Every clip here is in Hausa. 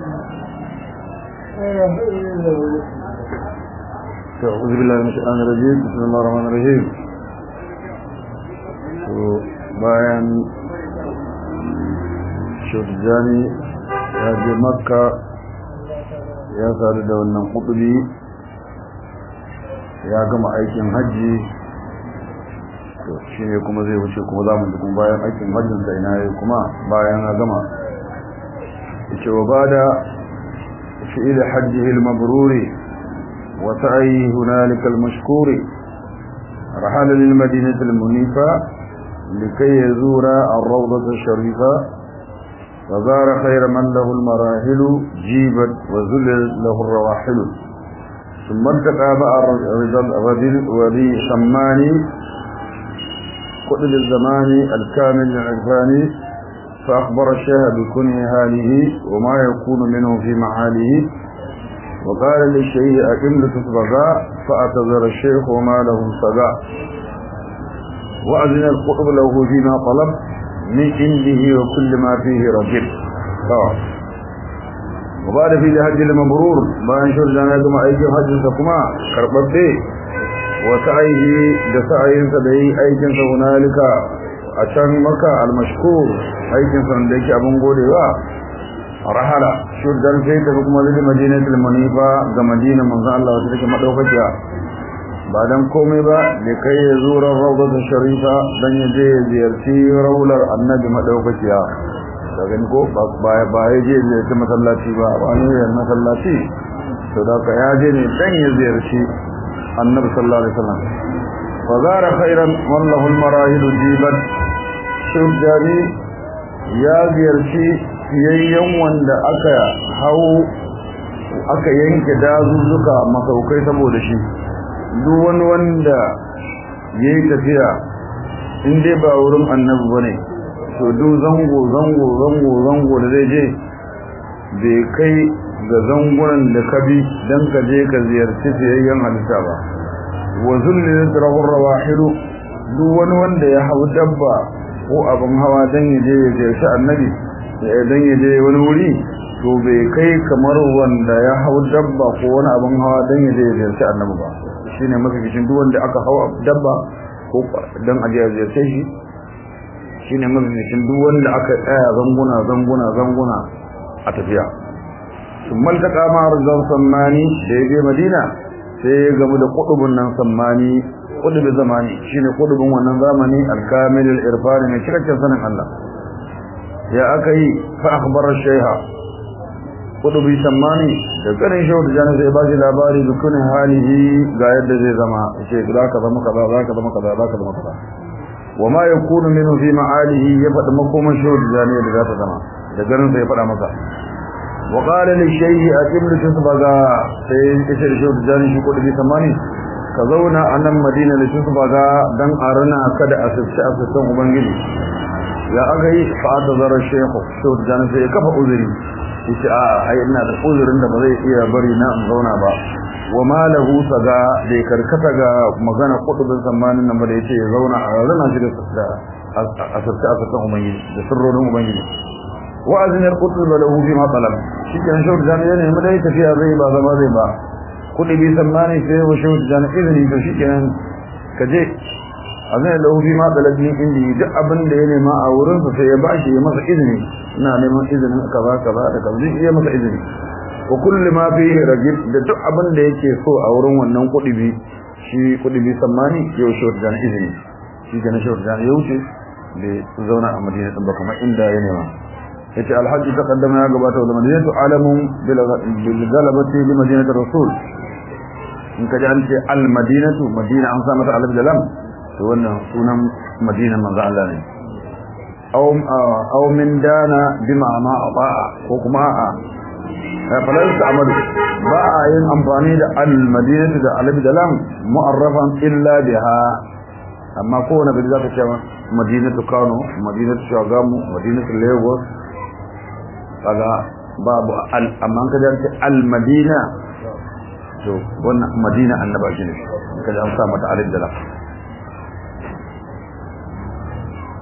أعوذ بالله من الشيطان الرجيم بسم الله الرحمن الرحيم bayan shirjani ya je makka ya sadu da wannan kudubi ya gama aikin hajji to shi ne kuma zai wuce kuma za mu ji kuma bayan aikin hajjinsa ina yi kuma bayan ya gama ce wa ba da fi'il hajjihi al-mabruri wa sa'i hunalika al-mashkuri rahala lil madinati al-munifa likay yazura ar-rawdah al-sharifa فزار خير من له المراحل جيبت وذلل له الرواحل ثم التقى بقى الرجل وذي شماني قتل الزمان الكامل العرفاني فأخبر الشيخ بكنه هاله وما يكون منه في معاله وقال للشيخ أكم لتصبغا فأتذر الشيخ وما له صدى وأذن القطب له فيما طلب من عنده وكل ما فيه رجب وبعد في الحج المبرور بان شر جانا كما أيكم حج سكما كربته وسعيه دسعين سدعي أيكم هنالك أشان مكة المشكور أيكم سندك أبن قولي rahala shuddan sai ta kuma zai madinatul munifa ga madina manzo Allah wata take madaukakiya ba dan komai ba da kai ya zura rawdatul sharifa dan ya je ziyarci raular annabi madaukakiya da gani ko ba ba ya je ziyarci masallaci ba ba ne ya masallaci to da ka ya je ne dan ya ziyarci annabi sallallahu alaihi wasallam fa zara khairan wallahu almarahil jibat shudani ya ziyarci fiyayyen wanda aka hau aka yanke dazuzzuka masaukai saboda shi duk wani wanda ya yi tafiya in dai ba wurin annabi ba ne to duk zango zango zango zango da zai je bai kai ga zangunan da ka bi don ka je ka ziyarci fiyayyen halitta ba wa zulli rahur rawahilu duk wani wanda ya hau dabba ko abin hawa don ya je ya ziyarci annabi idan ya je wani wuri to bai kai kamar wanda ya hau dabba ko wani abin hawa don ya je ya ziyarci annabi ba shine mafificin duk wanda aka hau dabba ko don a je ya ziyarce shi shine mafificin duk wanda aka tsaya zanguna zanguna zanguna a tafiya sun maltaka ma arzan sammani da ya je madina sai ya gamu da kudubun nan sammani kudubin zamani shine kudubin wannan zamani alkamilul irfani mai cikakken sanin Allah ya aka yi fa akhbar shayha kudubi sammani da karin shehu da jana sai ba shi labari dukunin halihi ga yadda zai zama ce za ka zama kaza za ka zama kaza za ka zama kaza wa ma yakunu minhu fi ma'alihi ya faɗi makoman shehu da jana da za ta zama da garin sai ya faɗa masa wa qala li shayhi aqim li tusbaga sai ya ce shehu da jana shi kudubi sammani ka zauna a nan madina da tusbaga dan arana kada a sirce a sircen ubangiji ya aka yi fa'ata zarar shehu shehu da jana sai ya kafa uzuri yace a ai ina da uzurin da ba zai iya bari na in zauna ba wa malahu saga bai karkata ga magana kudubin zamanin nan ba da yace ya zauna a rana shi da asirce asirce ubangiji da sirrorin ubangiji wa azin al-qutb lahu fi ma talab shi kan shehu da jana yana mai tafiya zai ba zama zai ba kudubi zamani sai wa shehu da jana izini to shi kenan kaje azai lahu fi ma talabin indi duk abin da ya nema a wurin sa sai ya bashi ya masa izini ina neman izinin kaza kaza da kaza ya masa izini wa kullu ma fihi rajib da duk abin da yake so a wurin wannan kudibi shi kudibi sammani ya wuce da izini shi ga shi da ya wuce da zauna a Madina din ba kamar inda ya nema yace alhaji taqaddama ya gabata da madinatu alamun bil galabati li madinati rasul in kaji an ce al madinatu madina an sa mata alif da lam to wannan sunan madina manzo Allah ne aw aw min dana bima ma ata'a ko kuma a falan ta'malu ba a yin amfani da al madinatu da alif da lam mu'arrafan illa biha amma ko wani bai zaka ce madinatu Kano madinatu Shagamu madinatu Lagos kaga babu al amma kaje al madina to wannan madina annaba shi ne kaje an sa mata alif da lam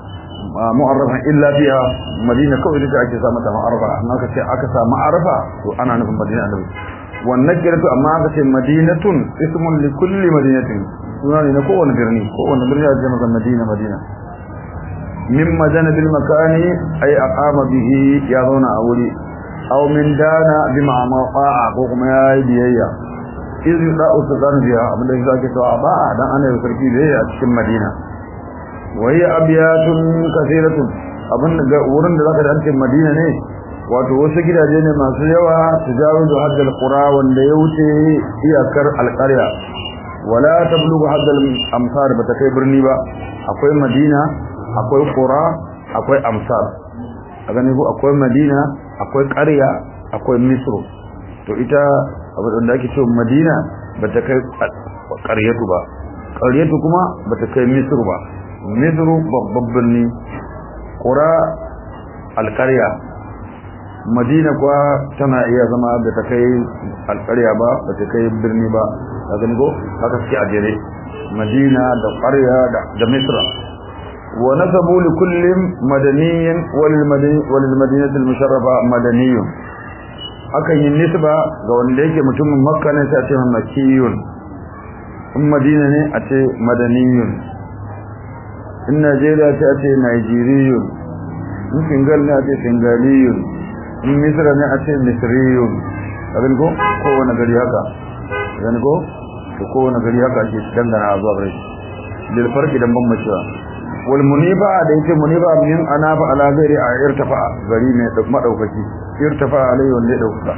mu'arrafa illa fiha madina kawai da ake sa mata ma'arfa amma ka ce aka sa ma'arfa to ana nufin madina annabi wannan kiratu amma aka ce madinatun ismun li kulli madinatin suna ne na kowane birni kowane birni a jama'a madina madina min madana bil makani ay aqama bihi ya zauna a wuri aw min dana bi ma'ama qa'a ko kuma ya yi biyayya izi da usulun biya abinda yake cewa ba dan ana yi sarki biyayya a cikin madina wai abiyatun kasiratun abin da wurin da zaka da cikin madina ne wato wasu gidaje ne masu yawa tijaru da haddal qura wanda ya wuce iyakar alqarya wala tablughu haddal amsar bata kai birni ba akwai madina akwai qura akwai amsar a gani ko akwai madina akwai qarya akwai misru to ita abin da ake cewa madina bata kai qaryatu ba qaryatu kuma bata kai misru ba misru babban birni qura alqarya madina kuwa tana iya zama da ta kai alƙarya ba ba ta kai birni ba a gani ko haka suke a jere madina da ƙarya da misra wa nasabu li kullin madaniyin walil madinati al-musharrafa madaniyun akan yi nisba ga wanda yake mutumin makka ne sai a ce makiyun in madina ne a ce madaniyun in najeriya ce a ce nigeriyun in singal ne a ce singaliyun in misra ne a ce misriyun abin ko kowane gari haka abin ko to kowane gari haka ake dangana zuwa gari lil farqi dan ban macewa wal muniba da yake muniba min anafa ala ghairi a irtafa gari ne da madaukaki irtafa alai wanda ya dauka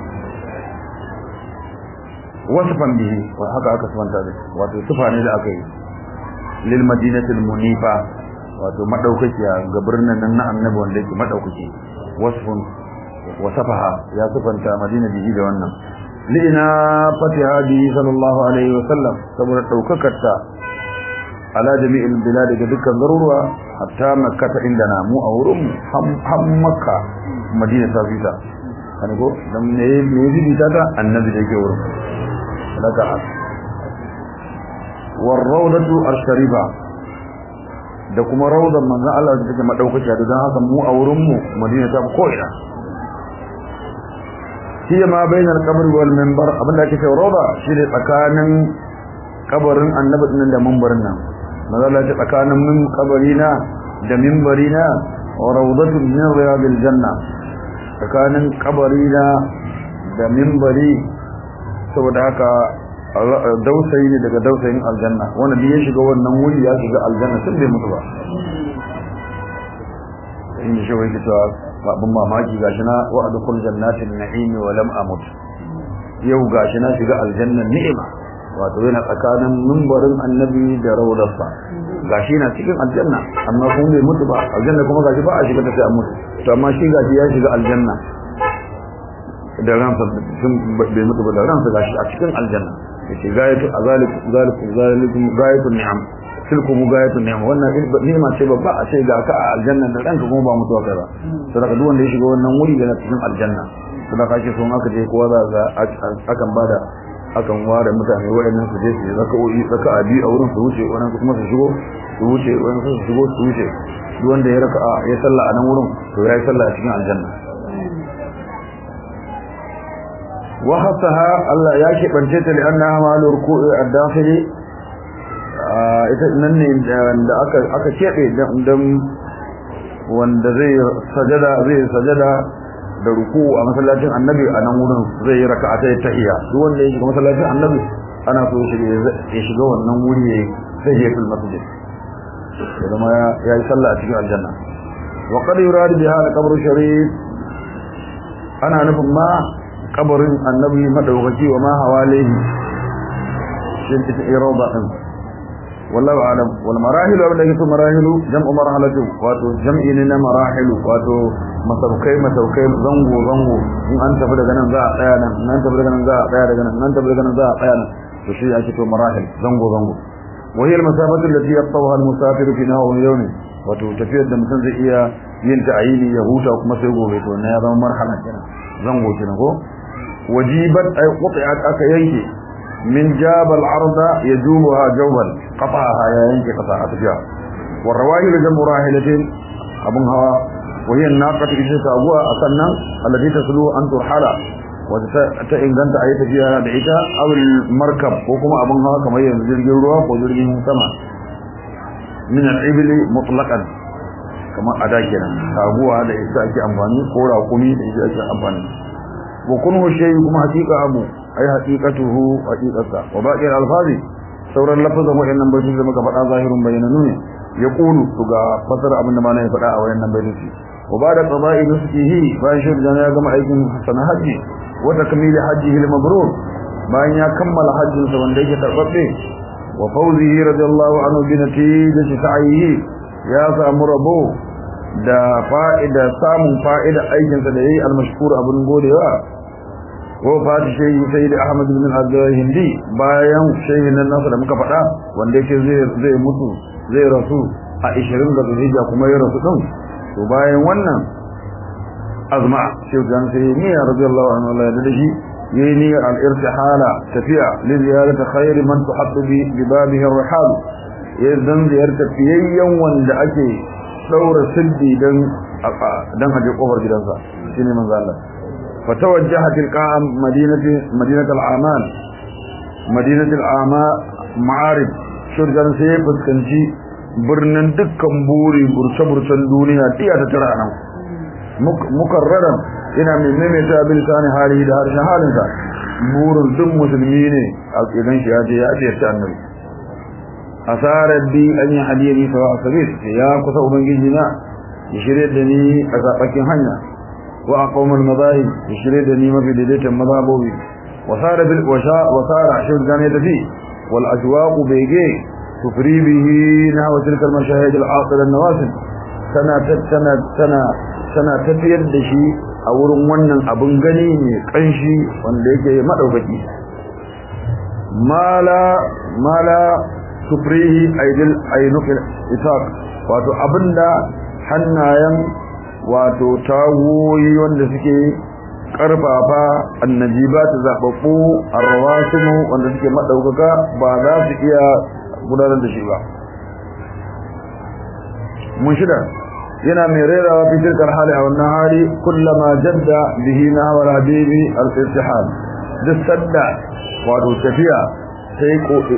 wasfan bihi wa haka aka santa da wato sifa ne da aka yi lil madinatil munifa wato madaukakiya ga birnin nan na annabi wanda yake madaukaki wasfun wasafaha ya sifanta madina bihi da wannan li'ina fatiha bihi sallallahu alaihi wasallam saboda daukakarta ala jami'il bilad ga dukkan garuruwa hatta makka ta inda na mu a wurin ham makka madina ta fita kan go dan ne ne bita ta annabi da yake wurin daga war rawdatu ash-sharifa da kuma rawdan manzo Allah da take madaukakiya da dan haka mu a wurin mu madina ta ko ina hiya ma bainal qabr wal minbar abinda ake cewa rawda shine tsakanin kabarin annabi din da minbarin nan manzo Allah ya tsakanin min kabarina da minbarina wa rawdatun min riyadil janna tsakanin kabarina da minbari saboda haka dausayi ne daga dausayin aljanna wanda da ya shiga wannan wuri ya shiga aljanna tun bai mutu ba in shi wai kita babun mamaki gashi na wa'adu kul jannatin na'imi wa lam amut yau gashi na shiga aljannan ni'ima wato yana tsakanin mimbarin annabi da rawdarsa gashi na cikin aljanna amma kuma bai mutu ba aljanna kuma gashi ba a shiga ta sai an mutu to amma shi gashi ya shiga aljanna da ransa sun bai mutu ba da ransa gashi a cikin aljanna yace gayatu azalik zalik zalikum gayatu ni'am tilkum gayatu ni'am wannan ni'ima ce babba a ce ga ka a aljanna da ranka kuma ba mutuwa kai ba saboda duk wanda ya shiga wannan wuri yana cikin aljanna saboda kake so aka je kowa za ga akan bada akan ware mutane wayannan su je su yi zaka'o'i zaka'a biyu a wurin su wuce wannan kuma su shigo su wuce wannan su shigo su wuce duk wanda ya raka'a ya sallah a nan wurin to ya yi sallah a cikin aljanna وخصها الله ياكي بنتيت لأنها مال ركوع الداخلي ita nan ne da aka aka kebe dan wanda zai sajada zai sajada da ruku a masallacin annabi a nan wurin zai yi raka'a ta tahiyya duk wanda ya shiga masallacin annabi ana so ya shiga wannan wuri ya sai ya fil masjid kuma ya yi sallah a cikin aljanna wa qad yurad biha al-qabr sharif ana nufin ma kabarin annabi madaukaki wa ma hawalihi shin ita irada din wallahu alam wal marahil wa da yake marahilu jam'u marhalatu wato jam'i ne na marahilu wato masaukai masaukai zango zango in an tafi daga nan za a tsaya nan nan tafi daga nan za a tsaya daga nan nan tafi daga nan za a tsaya nan to shi ake to marahil zango zango wa hiya al masafatu allati yaqtawaha al musafir fi nahawi yawmi wato tafiyar da mutum zai iya yin ta ayini ya huta kuma sai gobe to na ya zama marhala kenan zango kenan ko wajibat ay qut'at aka yanke min jabal arda yajubuha jawban qata'aha ya yanke qata'a tafiya والرواحل جمع راحلة abun hawa وهي الناقة إذا تأبوها أصلا التي تسلو أن ترحل وتإنغانت أي تفيها دعيتا أو المركب وكما أبنها كما ينزل جلوها وزرق سما من العبل مطلقا كما أداكنا تأبوها هذا إستاكي أمفاني قولا وقمي إستاكي أمفاني وكنه الشيء كما حقيقة أبو أي حقيقته حقيقة وباقي الألفاظ سورة اللفظ وإن نبتل زمك فتا ظاهر بين نوني يقول تغا فسر أبن ما نفتا وإن نبتل وبعد قضاء نسكه فانشر جانا كما أيكم حسن حجي وتكميل حجه المبرور bayan ya kammala hajjinsa wanda yake tarbabbe wa fawzihi radiyallahu anhu bi natijati sa'ihi ya samu rabo da fa'ida samun fa'ida aikinsa da yayi al-mashkur abun godewa wa fati shayi sayyid ahmad bin abdullah hindi bayan shayin nan nasa da muka faɗa wanda yake zai zai mutu zai rasu a 20 ga zulhijja kuma ya rasu din to bayan wannan azma shehu jan sai ni radiyallahu anhu Allah ya dade shi yayi ni al-irtihala tafiya li ziyarati khair man tuhattu bi bibabihi ar-rihal yayin ziyarta fiyayyen wanda ake daura siddi dan dan haje kofar gidansa shine manzo Allah fatawajjaha tilqa madinati madinat al-aman madinat al-ama ma'arib shurjan sai fuskanci birnin dukkan buri burce-burcen duniya tiya ta tara nan mukarraran ina mai maimaita bin sani hali da harshen halinsa burin duk musulmi ne a idan shi ya je ya ce ta annabi asarar bi an yi hadiyar yi sawa a sabir ya kusa ubangiji na ya shirya da ni a zaɓakin hanya wa a kawar mazahi ya shirya da ni mafi daidaitan mazabobi wasara bil washa wasara shi gane tafi wal ajwaqu bege tufri bihi na wa tilkal mashahid al aqil an nawasil tana tana tana tana tafiyar da shi a wurin wannan abin gani ne kanshi wanda yake madaukaki mala mala tufrihi aidil ainukil isaq wato abinda hannayen wato tawoyi wanda suke karfafa annajibat zababbu arwasimu wanda suke madaukaka ba za su iya gudanar da shi ba mun shida yana mai rerawa fi tilkar hali a wannan hali kullama jadda bihi na hawar habibi al-irtihal duk sadda wato tafiya sai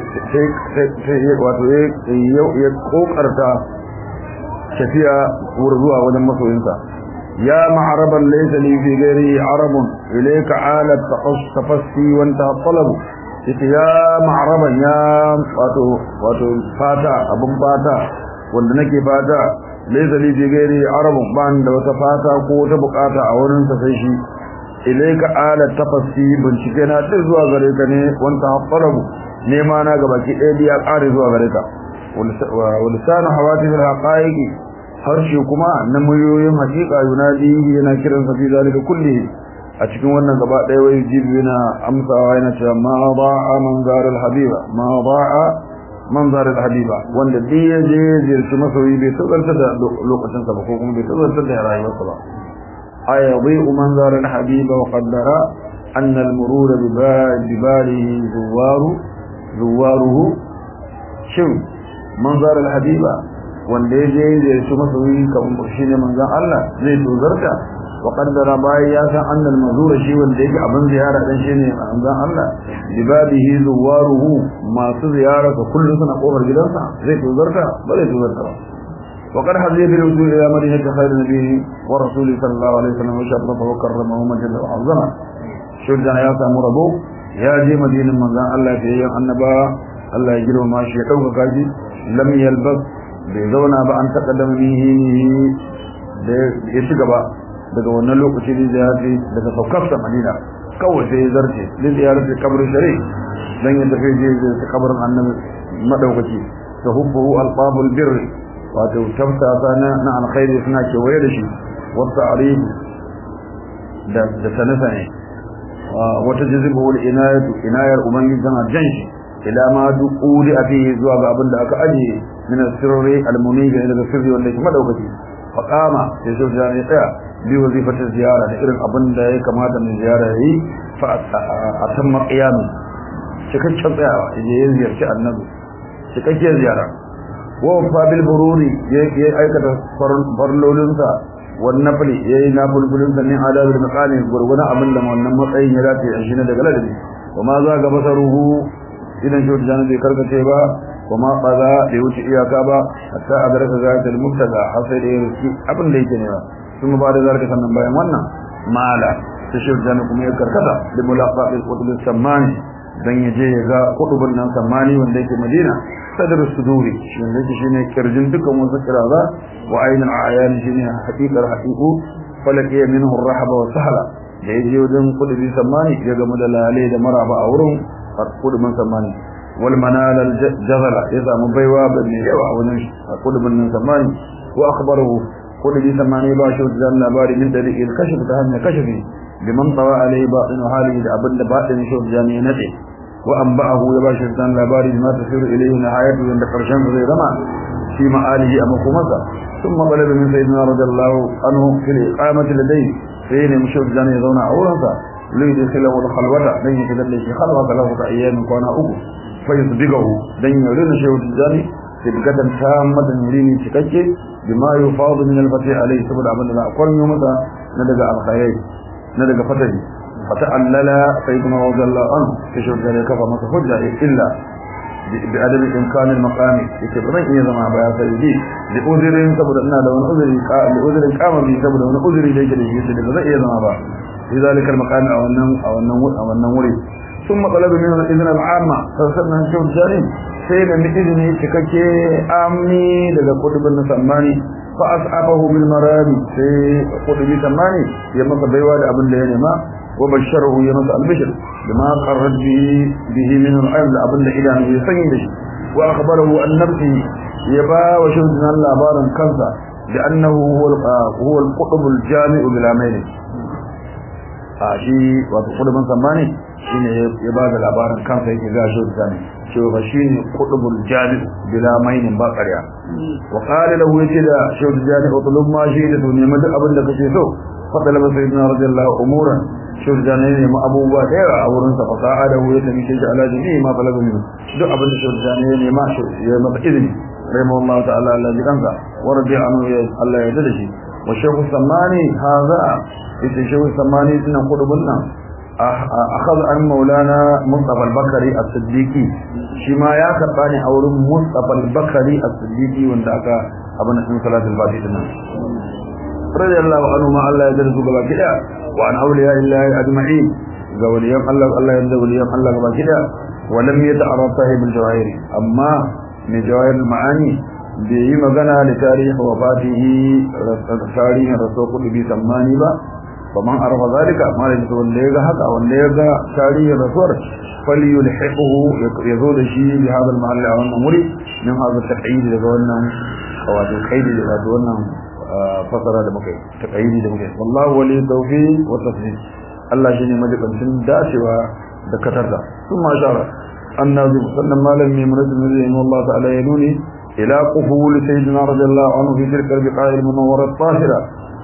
wato ya kokarta tafiya wurin zuwa wajen masoyinsa ya ma'araban laysa li fi ghairi arabun ilayka ala tafassi wa anta talab yace ya ma'araban ya wato wato fata abun fata wanda nake fata laysa li fi ghairi arabun ban da wata fata ko wata bukata a wurin sa sai shi ilayka ala tafassi bincike na duk zuwa gare ka ne wanta talabu nema na ga baki ɗaya biya ƙare zuwa gare ka walisanu hawati fil haqaiqi harshe kuma na muryoyin haƙiƙa yunadihi yana kiran sa fi zalika kulli a cikin wannan gaba ɗaya wai jibi yana amsawa yana cewa ma ba'a manzar al habiba ma ba'a manzar al habiba wanda duk ya je ziyarci masoyi bai tazarta da lokacin sa ba ko kuma bai tazarta da rayuwarsa ba ayadhi'u manzar al habiba wa qaddara anna al murur bi balihi zuwaru zuwaruhu shin manzar al-habiba wanda ya je da su masoyi kamar shine manzon Allah zai tozarta wa qaddara bai ya san annal mazura shi wanda yake abin ziyara dan shine manzon Allah libabihi zuwaruhu masu ziyara ka kullu suna kofar gidansa zai tozarta ba zai tozarta ba وقد حظي بالوصول الى مدينه خير النبي ورسوله صلى الله عليه وسلم وشرفه وكرمه ومجده وعظمه شرجنا يا سامو ربو ya je madinin manzan Allah ta yayin annaba Allah ya girma shi ya dauka kaji lam yalbas bai zauna ba an taqaddama bihi da ya ci gaba daga wannan lokaci da ya ce daga saukarsa Madina kawai sai ya zarce da ziyarci kabarin shari dan ya tafi je da kabarin annabi madaukaki ta hubbu alqabul birr wato tabta sana na alkhairi suna kewaye da shi wata arif da da sanasa ne wata jazibu wal inayatu inayar ubangiji tana jan shi ila ma duquli afihi zuwa ga abin da aka aje min sirri al-munib ila sirri wanda yake madaukaki fa qama sai shi da ya tsaya bi wazifatar ziyara da irin abin da ya kamata mai ziyara yi fa atamma qiyam cikakken tsayawa yaje ya ziyarci annabi cikakken ziyara wa fa bil bururi ya aikata farlolinsa wan nafli yayi nafulfulin sa min adabil maqami gurguna abin da wannan matsayin ya dace a shi ne daga ladabi wa ma za ga basaruhu idan shi da bai karkace ba kuma qaza da wuce iyaka ba hatta adraka zatul mubtada har sai da yake abin da yake ne ba kuma ba da zarka sannan bayan wannan mala sai shi da kuma ya karkata da mulaqatil qutub samani dan yaje ya ga qutubun nan samani wanda yake Madina sadr suduri shi ne shine kirjin dukan wasu kiraza wa ainul ayan shine haqiqar haqiqu falaki minhu ar-rahba wa sahla da yaje wajen kudubi samani ya ga madalale da maraba a wurin kudubin samani wal manal al jazala ya samu baiwa bane yawa wajen kudubin nan samani wa akhbarahu kudubi samani ba shi da labari min dalik al kashf ta hanya kashfi liman tawa alai batin halihi da abinda batin shi da ne nade wa anba'ahu ya ba shi da labari ma tasiru ilayhi nihayatu inda karshen zai zama في مآله أما خمسة ثم طلب من سيدنا رضي الله عنه في الإقامة لديه فين مشهد جاني يضون عورنسا ليدخله الخلوة دين يتدلي في خلوة ثلاثة أيام كان أبو فيصدقه دين يرين شهد جاني سبقة تامة يريني تككي بما يفاض من الفتح عليه سبب عمل الله أقول يومتا ندق الخير ندق فتحي فتعلل سيدنا رضي الله عنه في شهد جاني كفى ما تفجع إلا بعدم إمكان المقام يكبرن إيه زمان بيا سيدي لأذرين سبب أننا لو نأذر لأذر قام به سبب أن أذر إليك لشيء سيدي بذا إيه زمان بيا في ذلك المكان أو النم أو النمور أو النمور ثم طلب منه الإذن العامة فسرنا نشوف جارين سيدا من إذنه تككي آمني لذا قطب النسماني فأصحابه بالمرام في قطب سماني يمس بيوال أبن لينما وبشره يمس البشر بما قرد به به من العلم أبن إله يسيد وأخبره أن نفسه يبا وشهدنا اللابارا كنسا لأنه هو هو القطب الجامع بلا ميل shi wato kudumin zamani shine ya ba da labarin kansa yake ga shi zani cewa ba shine kudubul jami bila mainin ba ƙarya wa qala lahu yace da shi jani utlub ma shi da duniya duk abin da kake so fadala ba sayyidina radiyallahu umuran shi jani ne ma abubuwa da yawa a wurin sa fasaha da wuya tabi shi ala jami'i ma talaba min duk abin da shi jani ne ma shi ya masa izini rahimahullahu ta'ala Allah ji kansa wa radiya anhu Allah ya yarda da shi wa shaykhu samani hadha ita shehu samani dinan kudubun nan akhad an maulana mustafa al-bakari as-siddiqi shi ma ya karba ne a wurin mustafa al-bakari as-siddiqi wanda aka abin sun salatul fatiha din radiyallahu anhu ma Allah ya darsu gaba kida wa an awliya illahi ajma'in ga waliyan Allah Allah ya waliyan Allah gaba kida wa lam yata'arraf sahib al-jawahir amma ne jawahir al-ma'ani bai yi magana da tarihi wa fatihi tarihin rasul kudubi sammani ba فمن عرف ذلك ما لجد wanda yaga haka wanda yaga tarihin rasuwar falyulhiqhu yazo da shi bi hada al-mahall a wannan wuri min hada taqyid daga wannan wato kaidi daga wannan fasara da muke taqyidi da muke wallahu wali tawfiq wa tasdid Allah shine majibancin dacewa da katarda kuma shara annabi sannan malam mai muradin zai Allah ta'ala ya nuni ila quful sayyidina radiyallahu anhu fi tilka al-biqa'i al-munawwara at-tahira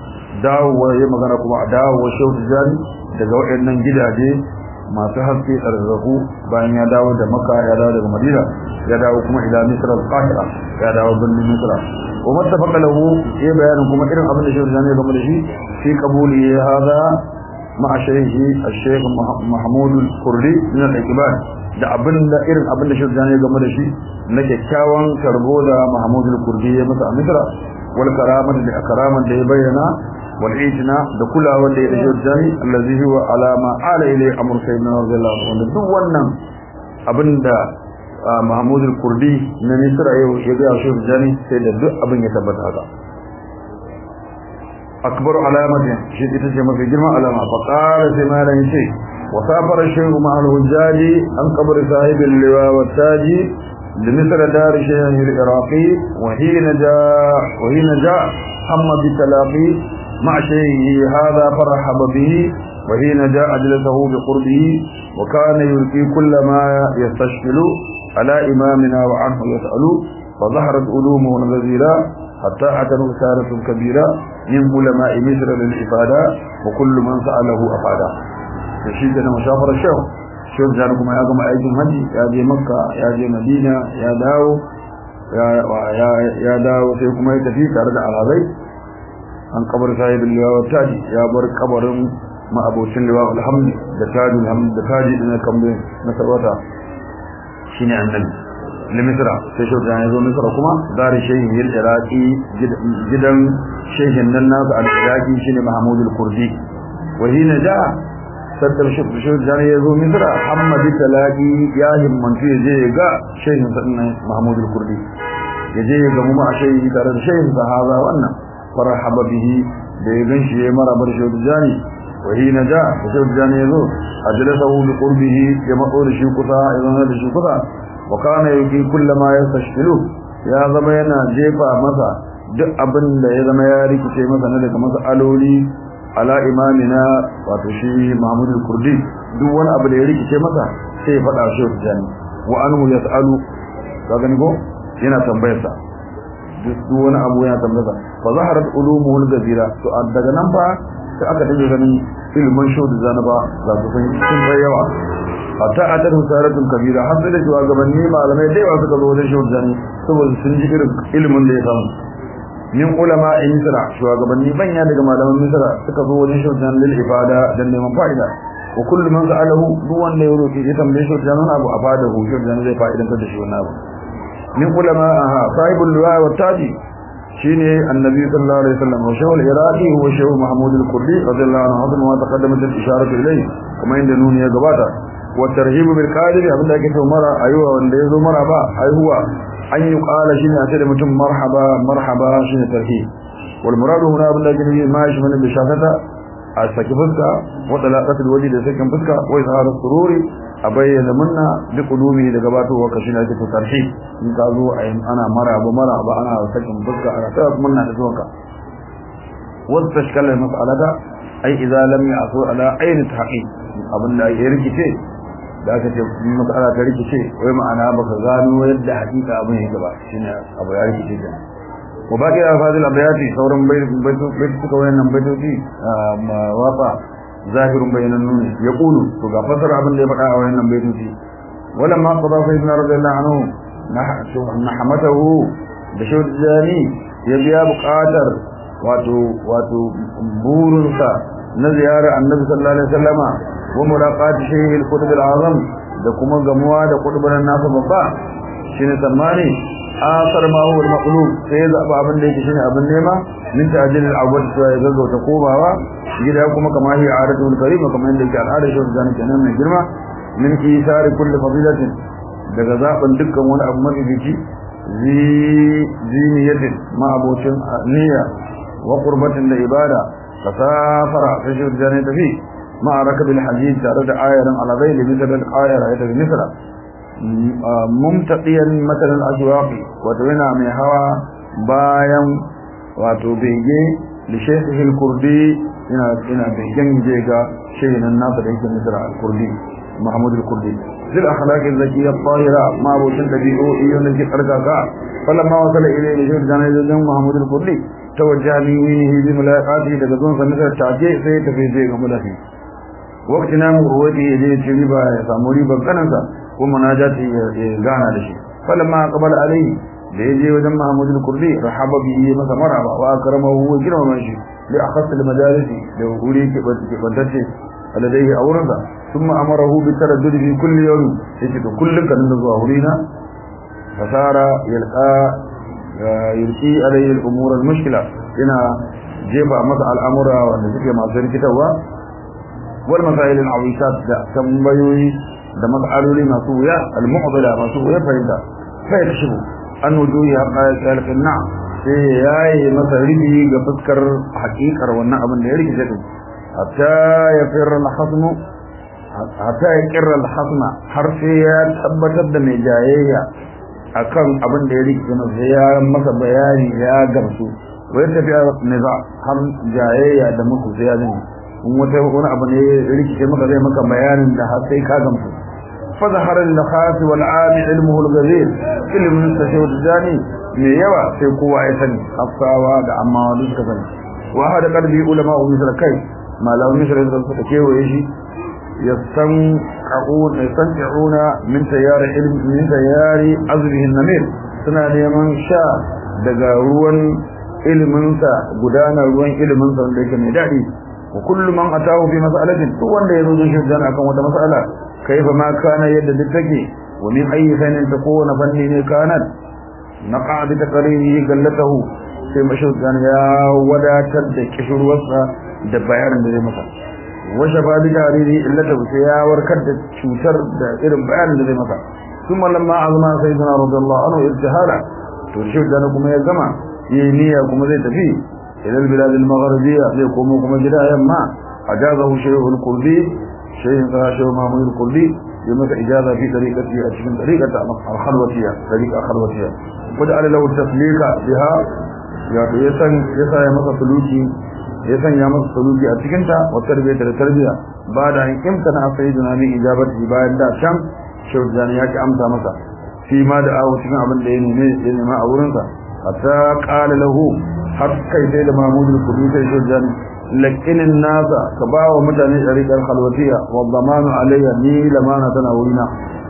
dawowa ya magana kuma a dawowa shehu tijjani daga waɗannan gidaje masu haske tsararraku bayan ya dawo da maka ya dawo daga madina ya dawo kuma ila misra al-qahira ya dawo birnin misra wa mattafaqa lahu ya bayanin kuma irin abin da shehu tijjani ya gama da shi fi qabuli hada ma'a shaykhi al-shaykh mahmud al-kurdi min al-iqbal da abin da irin abin da shehu tijjani ya gama da shi na kyakkyawan karbo da mahmud al-kurdi ya masa a misra wal karamar da karaman da ya bayyana والعيتنا دكل wanda ya dace jani allazi huwa alama ala ilay amr sayyidina radiyallahu anhu duk wannan abinda Mahmud al-Kurdi na Misra yau ya ga shi jani sai da duk abin ya tabbata haka akbar alamatin shi ita ce mafi girma alama fa qala sai malan yace wa safara shaykh ma'al hujjaji an qabr sahib al-liwa wa taji لمثل دار شيخ العراقي وحين جاء وحين جاء هم بتلاقي مع شيخه هذا فرحب به وحين جاء أجلسه بقربه وكان يلقي كل ما يستشكل على إمامنا وعنه يسأل فظهرت علومه الغزيرة حتى أتنوا سارة كبيرة من علماء مصر للإفادة وكل من سأله أفادا تشيدنا مشافر الشيخ شوف جانكم يا جماعة أيدي هجي يا جي مكة يا جي مدينة يا داو ya dawo sai kuma ya tafi tare da alhazai an kabar sahibin liwa taji ya bar kabarin ma'abocin liwa alhamdi da tajin hamdi da taji na kambe na sarwata shine annabi limisra sai shi ya zo misra kuma dari shehin yil iraqi gidan shehin nan nasu al-iraqi shine mahmud al-kurdi wa hina ja saddar shi shi da ya zo misra hamad talaqi ya himmantu ya je ga shehin sannan mahmud al-kurdi ya je ga mu ma shehi tare da shehin sahaba wannan farhaba bihi da ya ganshi ya mara bar shi jani wa hina ja shi jani ya zo ajlasahu bi qurbihi ya matso da shi kusa ya zama da shi kusa wa kana yuki kullama yastashkilu ya zama yana jefa masa duk abin da ya zama ya rikice masa na daga masaloli ala imamina wato shi Muhammad al-Kurdi duk wani abu da ya rikice masa sai ya faɗa shi jani wa anhu yasalu ka gani ko yana tambayar sa duk wani abu yana tambayar sa fa zaharat ulumuhu al-gazira to daga nan fa sai aka dinga ganin ilmin shaudu zanaba za su san sun yawa hatta a tarin saratun kabira har sai da shugabanni malamai da yawa suka zo wajen shehu jani saboda sun ji irin ilimin da ya samu min ulama in misra shugabanni banya daga malaman misra suka zo wajen shehu jani lil ifada dan neman fa'ida wa kullu man sa'alahu duk wanda ya roki ya tambaye shehu jani abu a fada hu shehu jani zai fa'idan da shi wannan abu min ulama aha sahibul liwa wa taji shine annabi sallallahu alaihi wasallam wa shehu al-iraqi huwa shehu mahmud al-kurdi radiyallahu anhu wa taqaddamat al-isharatu ilayhi kuma inda nuni ya gabata والترهيب بالقادر abinda ake cewa mara ayuwa wanda yazo mara ba ayuwa an yi qala shine a ce da mutum marhaba marhaba shine tarhib wal muradu huna abinda ake nufi ma shi mana bishafata a saki fuska wa talaqatul waji da sakin fuska wa izharu sururi a bayyana munna bi qulumi da gabatowa ka shine ake tarhib in ka zo ana maraba maraba ana sakin fuska ana ta munna da zuwanka wa tashkala mas'alata ai idza lam ya'su ala ayni tahqiq abinda ya rikice da aka ce matsala ta rikice wai ma'ana baka gano yadda hakika abin yake ba shine abu ya rikice da wa baqi al-fadil abayati sauran baitoci suka wayannan baitoci wafa zahirun bayanan nuni ya kulu to ga fasara abin da ya faɗa a wayannan baitoci wala ma qada fa ibn radiyallahu anhu nahmatahu da shawjani ya biya buƙatar wato wato burinsa na ziyarar annabi sallallahu alaihi wasallama wa mulaqati shaykh al-qutb al-azam da kuma gamuwa da qutbun nasa babba shine tsammani asar ma huwa al-maqlub sai zaba abin da yake shine abin nema min ta'jil al-awwal to ya gaggauta komawa gida kuma kamar hi aratul karim kamar yadda yake al'ada shi da kenan mai girma min isar kulli fadilatin daga zaben dukkan wani abu mafifici zi ziniyatin ma abocin niyya wa qurbatin da ibada fasafara sai shi da ne tafi مع ركب الحديد تارد آية على ذيل مثل الآية رأيت بمثل ممتقيا مثل الأجواق وتوينا من هوا بايا وتبيجي لشيخه الكردي ina ina begen je ga shehin nan da yake misra al-kurdi mahmud al-kurdi zil akhlaq al-zakiyya at-tahira ma bu sun dabi'u iyon da karka ka falamma wasala ilayhi shehin dan dan mahmud al-kurdi tawajjaha li bi mulaqati daga zuwan sa misra take sai tafi je ga mulafi wakti na mu ruwati ya je ci riba ya samu riban kanansa ko munajati ya gana da shi falamma qabala alai da ya je wajen Muhammad al-Kurdi rahaba bihi masa maraba wa akramahu wa girmama shi li akhas al-majalisi da wuri ke bantace aladai aurensa thumma amarahu bi taraddud fi kulli yawm yace to kullun kan zuwa wurina fasara yalqa yulqi alayhi al-umur al-mushkila ina jefa masa al'amura wanda suke masu rikitarwa والمسائل العويصات ده تنبيوي ده مسألولي مسوية المعضلة مسوية فإذا فيكشف أن وجوه حقائق ذلك النعم سيئي مسألتي قفتكر حقيقة والنعم اللي يريك ذلك حتى يفر الحصم حتى يكر الحصم حرفيا تبتد من جاية akan abin da ya rike na sai ya masa bayani ya gamsu wai tafiya niza har jayayya da musu sai ya zama in wata wani abu ne rikice maka zai maka bayanin da har sai ka gamsu fa zahara lil khas wal am ilmuhu al ghazir ilmun tashawud dani me yawa sai kowa ya sani afsawa da amma wani suka sani wa hada qalbi ulama wa misra kai malamin misra da suka kewaye shi yasan qa'un yasanti'una min tayari ilmi min tayari azrihi an-namir suna neman sha daga ruwan iliminsa gudanar ruwan iliminsa wanda yake mai daɗi wa kullu man atahu fi mas'alatin duk wanda ya zo da shi dan akan wata mas'ala kaifa ma kana yadda duk take wa min ayyi fannin ta kowane fanni ne kanat naqa bi taqririhi gallatahu sai mashhur dan ya wadatar da kishirwarsa da bayanin da zai masa wa shafa bi jariri illata sai ya warkar da cutar da irin bayanin da zai masa ثم لما عظم سيدنا رضي الله عنه ارتحالا ترشد أنا كما يجمع ينيا كما زي تفي إلى البلاد المغربية ليقوموا كما جدا يما أجازه شيخ القردي شيخ شيخ محمود القردي يمس إجازة في طريقته أشكن طريقة الخلوتية طريقة خلوتية وجعل له التسليك بها يسن يسا يمس سلوكي يسن يمس سلوكي أشكنتا والتربية للتربية بعد أن امتنع سيدنا من إجابته بعد شم shaujani ya ki amsa masa fi ma da awo cikin abin da ya neme ya nema a wurinsa hatta qala lahu har kai sai da mahmud al-kudu sai shaujani lakinin nasa ka ba wa mutane tariqar khalwatiya wa dhamanu alayya ni lamana tana wurina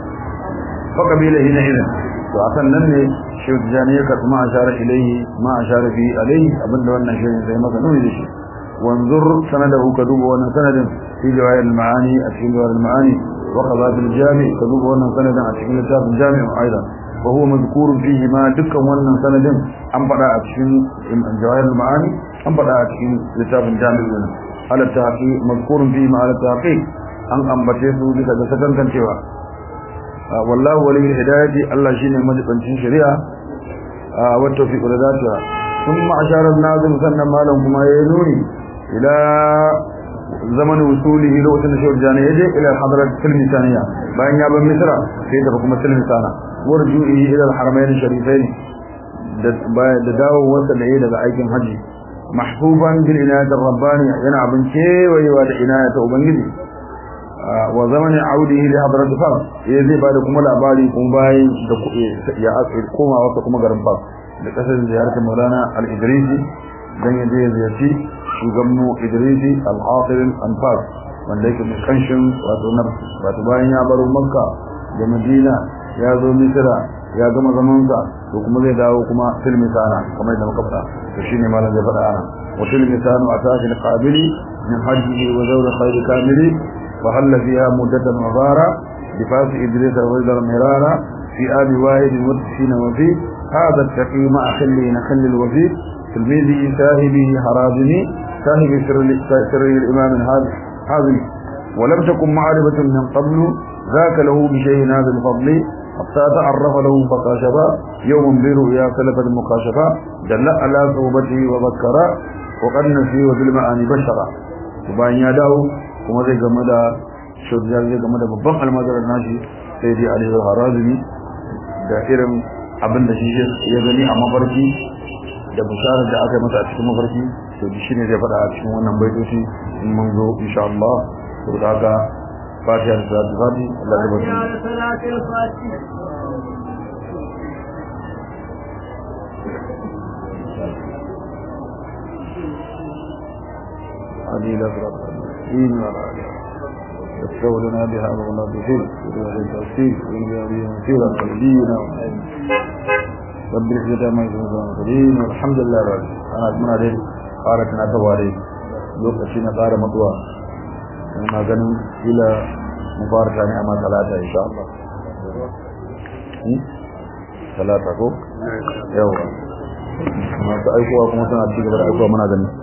fa kabila hina hina to akan nan ne shaujani ya karɓi ma ashara ilayhi ma ashara fi alayhi abinda wannan shirin sai masa nuni da shi wanzur sanadahu ka duba wannan sanadin fi jawahir al-ma'ani a cikin jawahir al-ma'ani وقضى في الجامع كذوب وانا سندا اتكين لتاب الجامع ايضا وهو مذكور فيه ما دكا وانا سندا ام بدا اتكين جواهر المعاني ام بدا اتكين لتاب الجامع على التحقيق مذكور فيه ما على التحقيق an ambace su bisa ga sakankan cewa wallahu wali hidayati Allah shine majibancin shari'a wa tawfiq da zata thumma ashara an-nazim sannan malam kuma yayi nuni ila zaman wusulihi lokacin da shehu jani yaje ila hadrat filmi saniya bayan ya bar misra sai da kuma filmi sana warju'i ila al-haramain sharifain da da dawo wasa da daga aikin haji mahbuban bil inayat ar-rabbani yana abin kewayewa da inayat ubangiji wa zaman audihi li hadrat fas yaje ba da kuma labari kuma bayan da ya koma wasa kuma garin fas da kasar ziyarar Maulana al-Idrisi dan yaje ziyarci shugabanmu Idrisi al-Hafiz al-Anfas wanda yake da kanshin wato na wato bayan ya baro Makka da Madina ya zo Misra ya gama zaman sa to kuma zai dawo kuma filmi sana kamar da muka faɗa to shine malam zai faɗa ana wa filmi sanu ataki al-qabili min hajjihi wa zawr khair kamili fa halla fiha muddatan mabara bi fasi Idris wa mirara في آب واحد مدفين وفي هذا التقي مع خلي نخل الوفي تلميذه ساهبه حرازمي صاحب سر سر الإمام الحازم ولم تكن معرفة من قبل ذاك له بشيء هذا الفضل حتى تعرف له فكاشفا يوم برؤيا سلفت المكاشفة دل على صوبته وذكرا وقد نسي وفي المعاني بشرا وبان يداه kuma zai game da shujjar zai game da babban almazarar nashi sai dai Ali al-Harazimi da irin abin da shi ya gani a mafarki da bisharar da aka yi masa a cikin mafarki to shi ne zai faɗa a cikin wannan baitoci in mun zo insha Allah to da haka fatiha da salatu fati Allah ya bata علي لا فرق إن ولا يستوى لنا بها مغنى بخير ودوى التوفيق ونبيع بها مثيرا ونبينا رب العزة ما يكون المرسلين والحمد لله رب أنا أتمنى دين قارتنا تواري lokaci na ƙara mutuwa ina ganin kila mu fara tani amma talata insha Allah talata ko yawa masu aikowa kuma suna cikin gaba da aikowa muna ganin